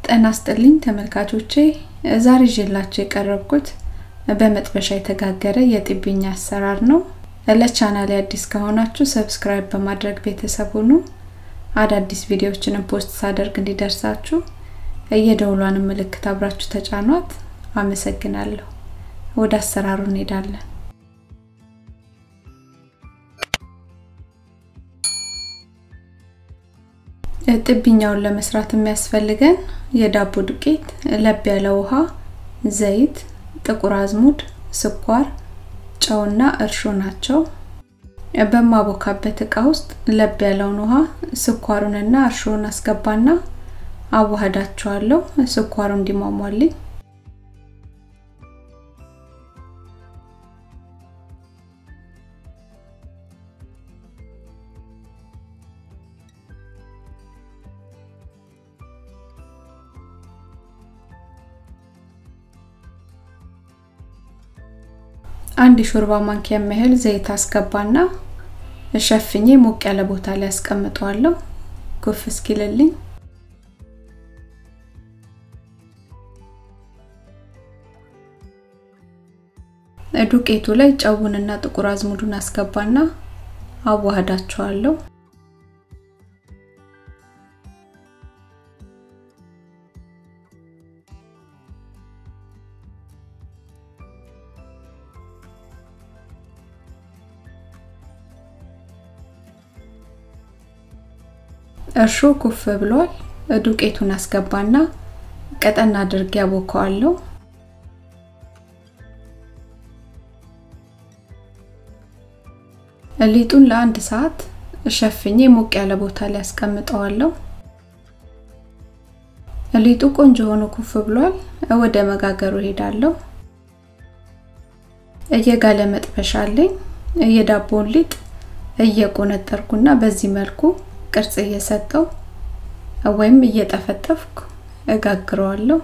ጤና ይስጥልኝ ተመልካቾቼ ዛሬ ይዤላችሁ የቀረብኩት በመጥበሻ የተጋገረ የጢብኝ አሰራር ነው። ለቻናሌ አዲስ ከሆናችሁ ሰብስክራይብ በማድረግ ቤተሰብ ሁኑ። አዳዲስ ቪዲዮዎችንም ፖስት ሳደርግ እንዲደርሳችሁ የደውሏን ምልክት አብራችሁ ተጫኗት። አመሰግናለሁ። ወደ አሰራሩ እንሄዳለን። ጥብኛውን ለመስራት የሚያስፈልገን የዳቦ ዱቄት፣ ለብ ያለ ውሃ፣ ዘይት፣ ጥቁር አዝሙድ፣ ስኳር፣ ጨውና እርሾ ናቸው። በማቦካበት እቃ ውስጥ ለብ ያለውን ውሃ ስኳሩንና እርሾውን አስገባና አዋህዳቸዋለሁ። ስኳሩ እንዲሟሟልኝ አንድ የሾርባ ማንኪያ የሚያህል ዘይት አስገባና ሸፍኜ ሞቅ ያለ ቦታ ላይ አስቀምጠዋለሁ ኩፍ እስኪልልኝ። ዱቄቱ ላይ ጨውንና ጥቁር አዝሙዱን አስገባና አዋህዳቸዋለሁ። እርሾ ኩፍ ብሏል። ዱቄቱን አስገባና ቀጠን አድርጌ ያቦከዋለሁ። ሊጡን ለአንድ ሰዓት ሸፍኜ ሞቅ ያለ ቦታ ላይ አስቀምጠዋለሁ። ሊጡ ቆንጆ ሆኖ ኩፍ ብሏል። ወደ መጋገሩ ሄዳለሁ። እየጋለ መጥበሻ አለኝ። የዳቦውን ሊጥ እየቆነጠርኩና በዚህ መልኩ ቅርጽ እየሰጠው ወይም እየጠፈጠፍኩ እጋግረዋለሁ።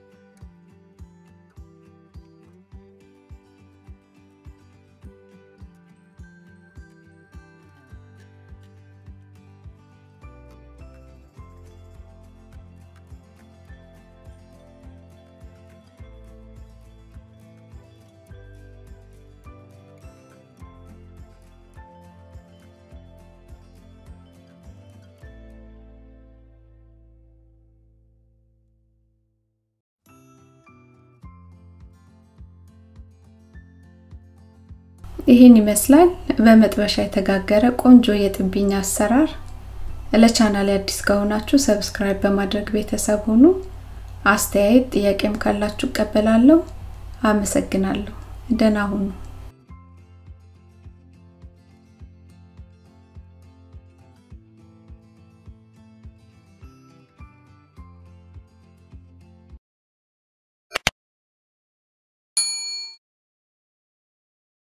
ይህን ይመስላል በመጥበሻ የተጋገረ ቆንጆ የጥብኝ አሰራር። ለቻናል አዲስ ከሆናችሁ ሰብስክራይብ በማድረግ ቤተሰብ ሁኑ። አስተያየት ጥያቄም ካላችሁ እቀበላለሁ። አመሰግናለሁ። ደህና ሁኑ።